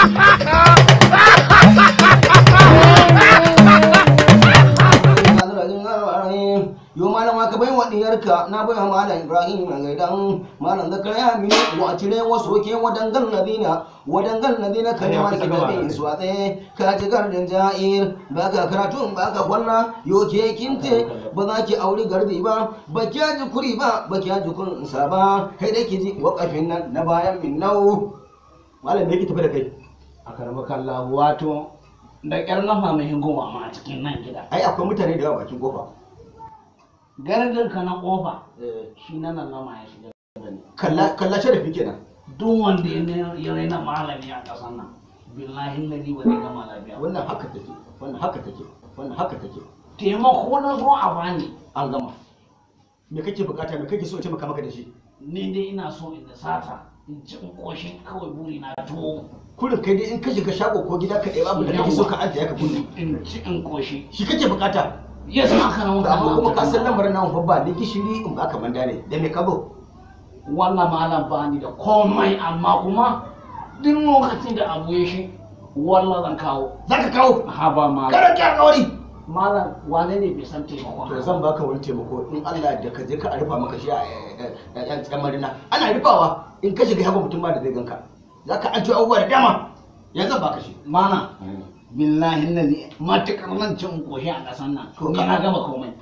yo malam aka bai wa diyarka na bai wa malam ibrahim a gaidan malam zakariya mi wa cire wa soke wa dangal ladina wa dangal ladina kalimar su gabe su a tsaye ka ji gardin ja'ir ba ka karatu ba ka kwanna yo ke kinte ba za ki auri gardi ba ba ki ji kuri ba ba ki ji kun sa ba kai da ki ji wakafin nan na bayan min nau malam me ki tafi da kai a karɓar kalla wato da ƙyar na mamayin goma ma a cikin nan gida ai akwai mutane da yawa bakin kofa gargar ka na ƙofa shi na nan nama ya shiga da ni kalla kalla sharafi kenan duk wanda ya ne- ya raina malami a ƙasar nan billahi ladi ba zai gama lafiya ba. wannan haka take wannan haka take wannan haka take taimako na zo a bani an gama me kake bukata me kake so in taimaka maka da shi ni dai ina so in da sata in ci in ƙoshi kawai buri na tuwo kurin kai dai in ka shiga shago ko gida ka ɗaya babu da kake so ka ajiye ka kulle in ci in ƙoshi shi kake bukata ya san haka nan da amma kuma ka san lamarin nan fa ba ni gishiri in baka manda ne da me ka zo wannan malam bani da komai amma kuma duk lokacin da abu ya shi wallah zan kawo zaka kawo haba malam karan ki alƙawari malam wane ne bai san taimakon to zan baka wani taimako in Allah da ka je ka rufa maka shi a yan tsan marina ana rufawa in ka shiga shago mutum ba da zai ganka zaka an ci abubuwa da dama yanzu zan baka shi mana billahi lalli matuƙar nan cin koshi a ƙasar nan To ni ka- na gama komai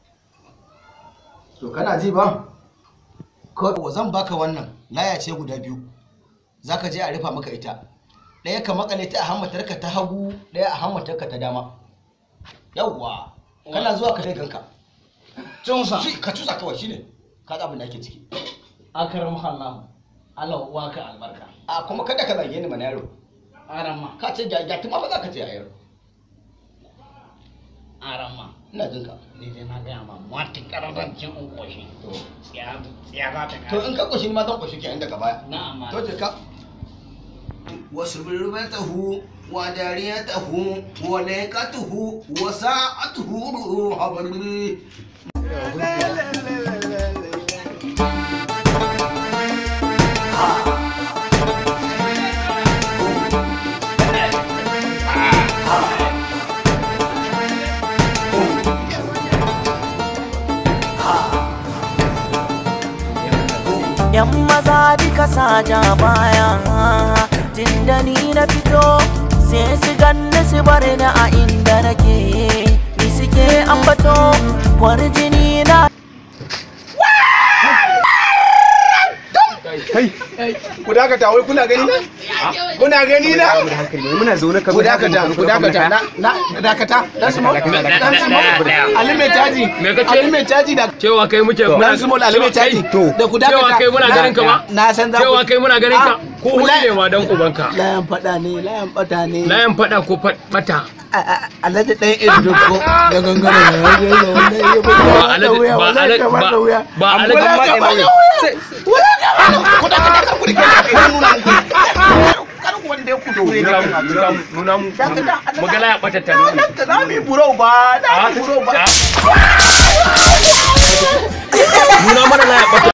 to kana ji ba ko zan baka wannan laya ce guda biyu zaka je a rufa maka ita ɗaya ka makale ta a hammatarka ta hagu ɗaya a hammatarka ta dama yawwa kana zuwa ka dai ganka tunsa shi ka tusa kawai shine ka ga abin da ake ciki akaram hallahu Allah uwa ka albarka a kuma kada ka zage ni mana yaro arama ka ce gyatu ma ba za ka ce a yaro arama ina jin ka ni dai na gaya ma matuƙar nan cin koshi to tsiya tsiya za ta to kare in ka koshi ni ma zan koshi kenan daga baya na'am malam. to je ka wasu birbatahu wa dariyatahu wa laikatuhu wa sa'atuhu habari yan maza duka saja baya tunda ni na fito sai su ganni su bar ni a inda nake ni suke ambato kwarjini na ku dakata wai kuna gani na kuna gani na muna zaune ka ku dakata ku dakata na na dakata dan su dan su ali mai caji ali mai caji da cewa kai muke dan su ali mai caji da ku dakata cewa kai muna ganin ka ba na san za ku cewa kai muna ganin ka ko hudu ne ma dan ubanka layan fada ne layan fada ne layan fada ko fata alhaji ɗaya irin dukko da gangare ne wanda ya wanda ya ba ba alaji ba alaji ba ba alaji Wala ka ba da wuya. Wala ka ba da wuya. Ku dakata kan ku rike ku nuna mu kar ku wanda ya ku dore ne nuna mu nuna mu dakata mu ga layan fata ta nan ka za mu yi burau ba za mu yi burau ba nuna mana layan fata